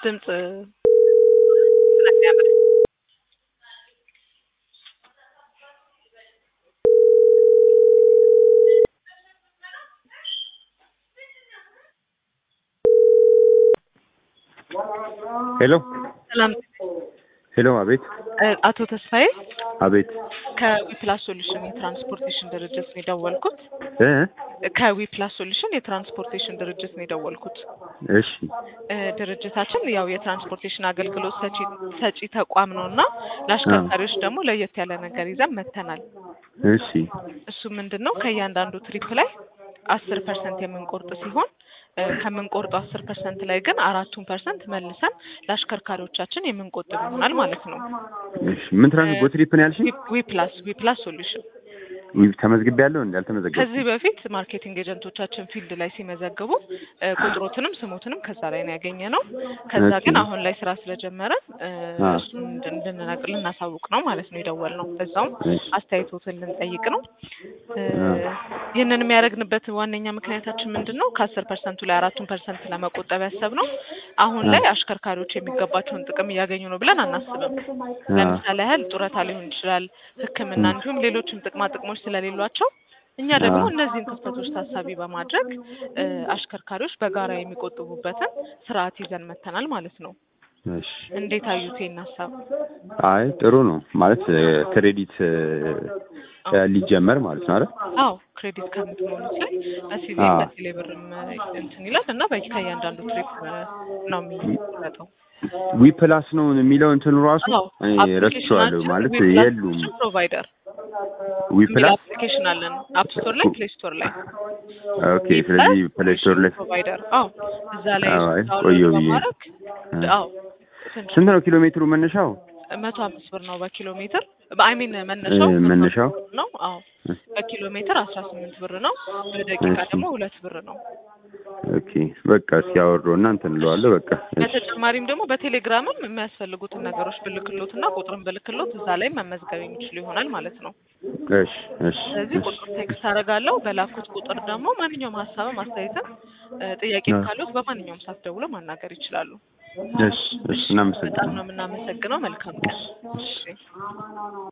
ድምፅ ስለሚያምር ሄሎ ሰላም ሄሎ፣ አቤት እ አቶ ተስፋዬ አቤት ከዊፕላስ ሶሉሽን የትራንስፖርቴሽን ድርጅት ነው የደወልኩት። እ ከዊፕላስ ሶሉሽን የትራንስፖርቴሽን ድርጅት ነው የደወልኩት። እሺ እ ድርጅታችን ያው የትራንስፖርቴሽን አገልግሎት ሰጪ ሰጪ ተቋም ነው እና ለአሽከርካሪዎች ደግሞ ለየት ያለ ነገር ይዘን መጥተናል። እሺ እሱ ምንድን ነው ከእያንዳንዱ ትሪፕ ላይ አስር ፐርሰንት የምንቆርጥ ሲሆን እ ከምንቆርጠው አስር ፐርሰንት ላይ ግን አራቱን ፐርሰንት መልሰን ለአሽከርካሪዎቻችን የምንቆጥብ ይሆናል ማለት ነው። እሺ ምን ትራንስፖርት ትሪፕ ነው ያልሽኝ? ዊፕላስ ዊፕላስ ሶሉሽን ዊ ተመዝግቤ ያለው እንዴ? አልተመዘገብኩም። ከዚህ በፊት ማርኬቲንግ ኤጀንቶቻችን ፊልድ ላይ ሲመዘግቡ እ ቁጥሮትንም ስሞትንም ከዛ ላይ ነው ያገኘ ነው። ከዛ ኦኬ። ግን አሁን ላይ ስራ ስለጀመረ እ አ። እሱን እንድን- እንድንነግር ልናሳውቅ ነው ማለት ነው የደወልነው። በዛውም እሺ አስተያየቶትን ልንጠይቅ ነው። እ አ። ይህንን የሚያደርግንበት ዋነኛ ምክንያታችን ምንድን ነው? ከአስር ፐርሰንቱ ላይ አራቱን ፐርሰንት ለመቆጠብ ያሰብነው አሁን ላይ አሽከርካሪዎች የሚገባቸውን ጥቅም እያገኙ ነው ብለን አናስብም። አ። ለምሳሌ ያህል ጡረታ ሊሆን ይችላል፣ ሕክምና እንዲሁም ሌሎችም ጥቅማ ጥቅሞች ስለሌሏቸው እኛ ደግሞ አ። እነዚህን ክፍተቶች ታሳቢ በማድረግ እ አሽከርካሪዎች በጋራ የሚቆጥቡበትን ስርዓት ይዘን መተናል ማለት ነው። እሺ እንዴት አዩት ይህን ሀሳብ? አይ ጥሩ ነው ማለት እ ክሬዲት እ እ ሊጀመር ማለት ነው አይደል? አዎ ክሬዲት ከምትሞሉት ላይ በሲቪ አ። በቴሌ ብርም እንትን ይላል እና በ- ከእያንዳንዱ ትሪፕ ነው የሚሰጠው። ዊ ፕላስ ነው የሚለው እንትኑ ራሱ አዎ እኔ ረስቼዋለሁ ማለት የሉም። ፕሮቫይደር ዊ የሚል ፕላስ አፕሊኬሽን አለን አፕ ስቶር ላይ ፕሌይ ስቶር ላይ ኦኬ። ስለዚህ ፕሌይ ስቶር ላይ ፕሮቫይደር አዎ እዛ ላይ አዎ፣ አይ ዳውንሎድ ቆየሁ ብዬ በማድረግ አ። አዎ ትንሽ ስንት ነው ኪሎ ሜትሩ መነሻው? መቶ አምስት ብር ነው በኪሎ ሜትር በአይሚን መነሻው እ መነሻው መቶ አምስት ብር ነው አዎ በኪሎ ሜትር አስራ ስምንት ብር ነው በደቂቃ እሺ። ደግሞ ሁለት ብር ነው ኦኬ በቃ ሲያወሩ እና እንትን እለዋለሁ በቃ እሺ በተጨማሪም ደግሞ በቴሌግራምም የሚያስፈልጉትን ነገሮች ብልክሎት እና ቁጥርን ብልክሎት እዛ ላይ መመዝገብ የሚችሉ ይሆናል ማለት ነው እሺ እሺ ስለዚህ እሺ ቁጥር ቴክስት አደርጋለሁ በላኩት ቁጥር ደግሞ ማንኛውም ሀሳብም አስተያየትም እ ጥያቄም አ። ካሉት በማንኛውም ሰዓት ደውለው ማናገር ይችላሉ እሺ እሺ በጣም እናመሰግናለን። ነው የምናመሰግነው መልካም ቀን እሺ